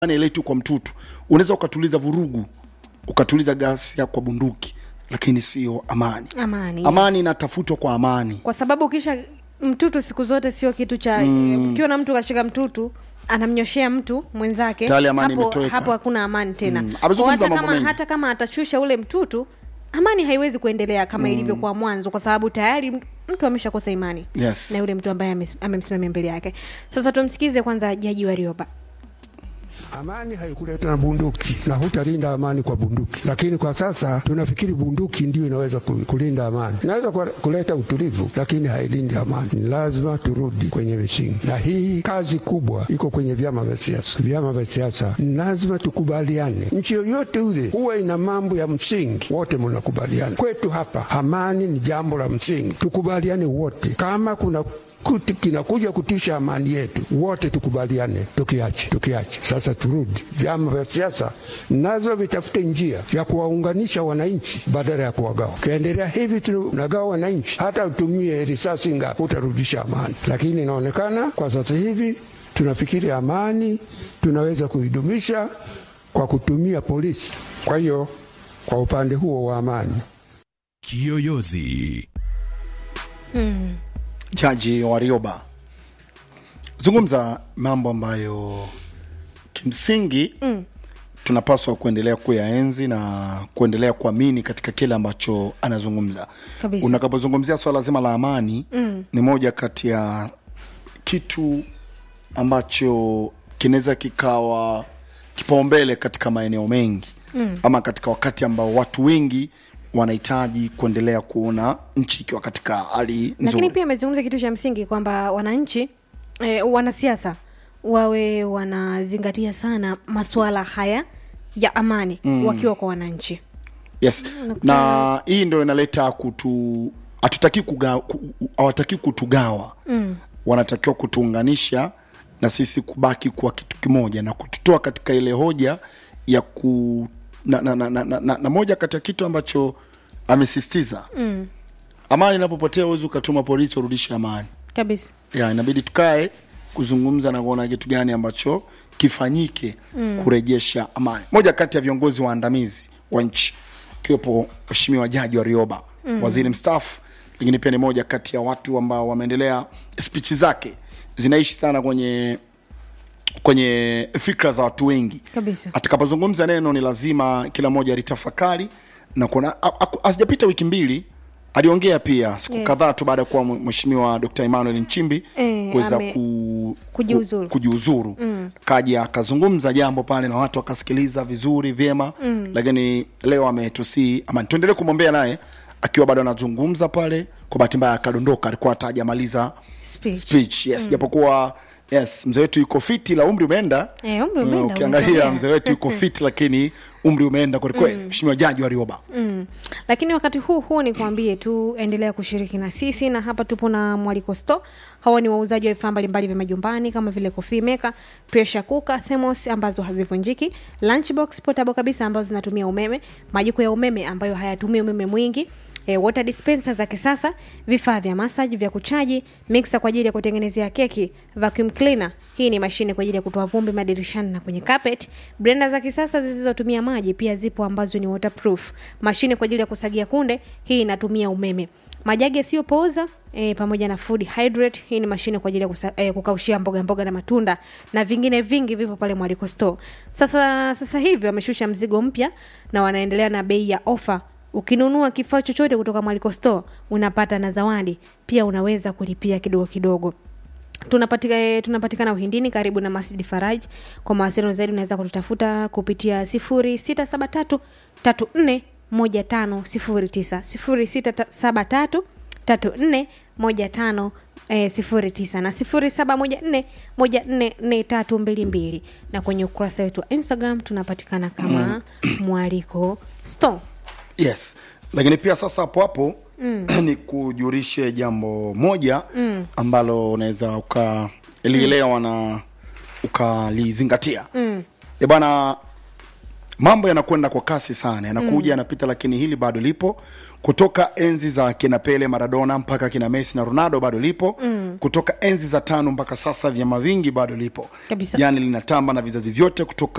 ile tu kwa mtutu unaweza ukatuliza vurugu ukatuliza ghasia kwa bunduki lakini sio amani amani amani yes. inatafutwa kwa amani kwa sababu ukisha mtutu siku zote sio kitu cha mm. ukiona mtu kashika mtutu anamnyoshea mtu mwenzake Tayari amani hapo, imetoweka. hapo hakuna amani tena Mm. Kwa Amezungumza hata mambo kama, mengi. hata kama atashusha ule mtutu amani haiwezi kuendelea kama mm. ilivyokuwa mwanzo kwa sababu tayari mtu ameshakosa imani Yes. na yule mtu ambaye ames- amemsimamia mbele yake sasa tumsikize kwanza jaji warioba Amani haikuleta na bunduki na hutalinda amani kwa bunduki, lakini kwa sasa tunafikiri bunduki ndio inaweza ku- kulinda amani. Inaweza ku- kuleta utulivu, lakini hailindi amani. Ni lazima turudi kwenye misingi, na hii kazi kubwa iko kwenye vyama vya siasa. Vyama vya siasa ni lazima tukubaliane. Nchi yoyote ile huwa ina mambo ya msingi, wote mnakubaliana. Kwetu hapa amani ni jambo la msingi, tukubaliane wote. Kama kuna kuti kinakuja kutisha amani yetu, wote tukubaliane, tukiache tukiache. Sasa turudi, vyama vya siasa nazo vitafute njia ya kuwaunganisha wananchi badala ya kuwagawa. Ukiendelea hivi tunagawa wananchi, hata utumie risasi ngapi, utarudisha amani. Lakini inaonekana kwa sasa hivi tunafikiri amani tunaweza kuidumisha kwa kutumia polisi. Kwa hiyo kwa upande huo wa amani Kiyoyozi. jaji warioba zungumza mambo ambayo kimsingi mm. tunapaswa kuendelea kuyaenzi na kuendelea kuamini katika kile ambacho anazungumza Kabisa. unakapozungumzia swala zima la amani mm. ni moja kati ya kitu ambacho kinaweza kikawa kipaumbele katika maeneo mengi mm. ama katika wakati ambao watu wengi wanahitaji kuendelea kuona nchi ikiwa katika hali nzuri lakini pia amezungumza kitu cha msingi kwamba wananchi eh, wanasiasa wawe wanazingatia sana masuala haya ya amani mm. wakiwa kwa wananchi yes na hii ndo inaleta kutu hatutaki kuga- ku- hawataki kutugawa mm. wanatakiwa kutuunganisha na sisi kubaki kuwa kitu kimoja na kututoa katika ile hoja ya ku na, na, na, na, na, na, na moja kati ya kitu ambacho amesisitiza mm. amani inapopotea huwezi ukatuma polisi warudishe amani kabisa ya inabidi tukae kuzungumza na kuona kitu gani ambacho kifanyike mm. kurejesha amani moja kati ya viongozi waandamizi wa nchi akiwepo mheshimiwa jaji wa rioba mm. waziri mstaafu lakini pia ni moja kati ya watu ambao wameendelea spichi zake zinaishi sana kwenye kwenye fikra za watu wengi Kabisa. atakapozungumza neno ni lazima kila mmoja litafakari na kuna asijapita wiki mbili aliongea pia siku Yes. kadhaa tu baada ya kuwa mheshimiwa dr emmanuel nchimbi Eh, kuweza ame- ku, kujiuzuru. ku, kujiuzuru mm. kaja akazungumza jambo pale na watu wakasikiliza vizuri vyema mm. lakini leo ametusii ama tuendelee kumwombea naye akiwa bado anazungumza pale kwa bahati mbaya akadondoka alikuwa hata hajamaliza Speech. speech yes mm. japokuwa yes mzee wetu yuko fiti la umri umeenda Eh, umri umeenda, Eh, ukiangalia umesogea. mzee wetu yuko fiti lakini umri umeenda kwelikweli mheshimiwa jaji wa rioba mm. lakini wakati huu huu ni kuambie tu endelea kushiriki na sisi na hapa tupo na mwaliko sto hawa ni wauzaji wa vifaa mbalimbali vya majumbani kama vile coffee maker pressure cooker thermos ambazo hazivunjiki lunchbox portable kabisa ambazo zinatumia umeme majiko ya umeme ambayo hayatumii umeme mwingi E, water dispenser za kisasa vifaa vya massage vya kuchaji mixer kwa ajili ya kutengenezea keki vacuum cleaner hii ni mashine kwa ajili ya kutoa vumbi madirishani na kwenye carpet blender za kisasa zisizotumia maji pia zipo ambazo ni waterproof mashine kwa ajili ya kusagia kunde hii inatumia umeme majagi yasiyopooza e, pamoja na food hydrate hii ni mashine kwa ajili ya kusa, e, kukaushia mboga mboga na matunda na vingine vingi vipo pale mwaliko store sasa sasa hivi wameshusha mzigo mpya na wanaendelea na bei ya ofa ukinunua kifaa chochote kutoka mwaliko store unapata na zawadi pia unaweza kulipia kidogo kidogo tunapatika, eh, tunapatikana uhindini karibu na masjid faraj kwa mawasiliano zaidi unaweza kututafuta kupitia 0673 34 15 09 0673 34 15 eh, 09 na 0714 144322 na kwenye ukurasa wetu wa instagram tunapatikana kama mwaliko store yes lakini pia sasa hapo hapo mm. ni kujurishe jambo moja mm. ambalo unaweza ukalielewa mm. na ukalizingatia mm. e bwana mambo yanakwenda kwa kasi sana yanakuja yanapita lakini hili bado lipo kutoka enzi za kina Pele, Maradona mpaka kina Messi na Ronaldo bado lipo mm. kutoka enzi za tano mpaka sasa vyama vingi bado lipo Kabisa. yani linatamba na vizazi vyote kutoka